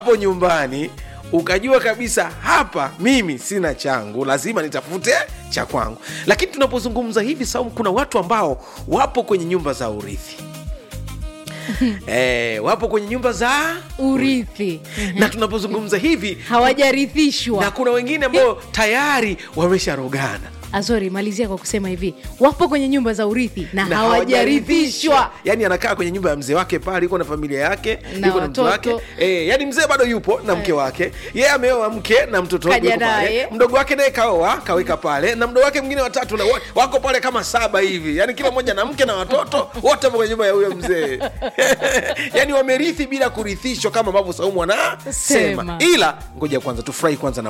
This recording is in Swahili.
hapo nyumbani ukajua kabisa hapa mimi sina changu lazima nitafute cha kwangu lakini tunapozungumza hivi saumu kuna watu ambao wapo kwenye nyumba za urithi eh, wapo kwenye nyumba za urithi na tunapozungumza hivi na hawajarithishwa kuna wengine ambao tayari wamesharogana azori malizia kwa kusema hivi wapo kwenye nyumba za urithi na, na hawajarithishwa yani anakaa kwenye nyumba ya mzee wake pale iko na familia yake Na iko na mtu wake watoto. e, yani mzee bado yupo na mke wake yeye ameoa mke na mtoto Kaja yuko pale. naye. mdogo wake naye kaoa kaweka pale na mdogo wake mwingine watatu na wa- wako pale kama saba hivi yani kila mmoja na mke na watoto wote wapo kwenye nyumba ya huyo mzee yani wamerithi bila kurithishwa kama ambavyo saumu anasema Sema. ila ngoja kwanza tufurahi kwanza na